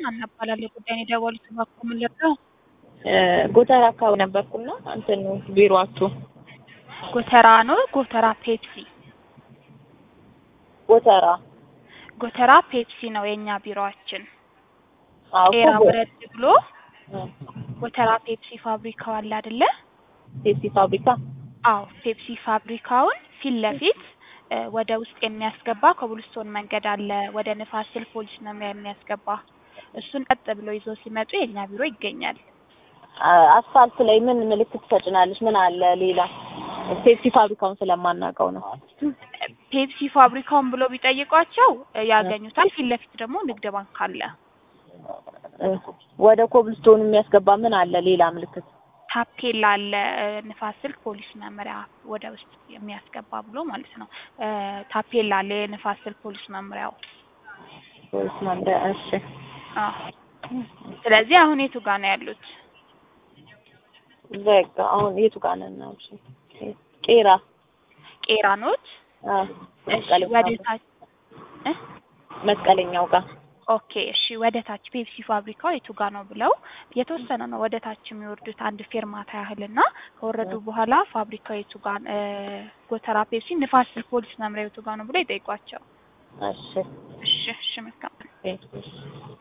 አናባላለሁ ጉዳይን የደወሉት እባክዎ ምን ልርዳው? ጎተራ አካባቢ ነበርኩና እንትን ቢሮአችሁ ጎተራ ነው ጎተራ ፔፕሲ ጎተራ ጎተራ ፔፕሲ ነው የኛ ቢሮአችን። አዎ ቄራ እኮ ወረድ ብሎ ጎተራ ፔፕሲ ፋብሪካው አለ አይደለ? ፔፕሲ ፋብሪካ አዎ ፔፕሲ ፋብሪካውን ፊት ለፊት እ ወደ ውስጥ የሚያስገባ ኮብልስቶን መንገድ አለ ወደ ንፋስ ስልክ ፖሊስ መምሪያ የሚያስገባ እሱን ቀጥ ብሎ ይዘው ሲመጡ የኛ ቢሮ ይገኛል። አ- አስፋልት ላይ ምን ምልክት ትሰጭናለች? ምን አለ ሌላ? ፔፕሲ ፋብሪካውን ስለማናውቀው ነው። ፔፕሲ ፋብሪካውን ብሎ ቢጠይቋቸው እ ያገኙታል። ፊት ለፊት ደግሞ ንግድ ባንክ አለ። እ ወደ ኮብልስቶኑ የሚያስገባ ምን አለ ሌላ ምልክት? ታፔላ አለ እ ንፋስ ስልክ ፖሊስ መምሪያ ወደ ውስጥ የሚያስገባ ብሎ ማለት ነው። እ ታፔላ አለ የንፋስ ስልክ ፖሊስ መምሪያው። ፖሊስ መምሪያ። እሺ አዎ ስለዚህ አሁን የቱ ጋር ነው ያሉት? በቃ አሁን የቱ ጋር ነን? እሺ ቄራ ቄራ ኖት? አ እሺ መስቀለኛው ወደ ጋር ታች እ መስቀለኛው ጋር ኦኬ እሺ ወደ ታች ፔፕሲ ፋብሪካው የቱ ጋር ነው ብለው የተወሰነ ነው ወደ ታች የሚወርዱት አንድ ፌርማታ ያህል እና ከወረዱ በኋላ ፋብሪካው የቱ ጋር እ ጎተራ ፔፕሲ ንፋስ ስልክ ፖሊስ መምሪያ የቱ ጋር ነው ብለው ይጠይቋቸው። እሺ እሺ እሺ መልካም እሺ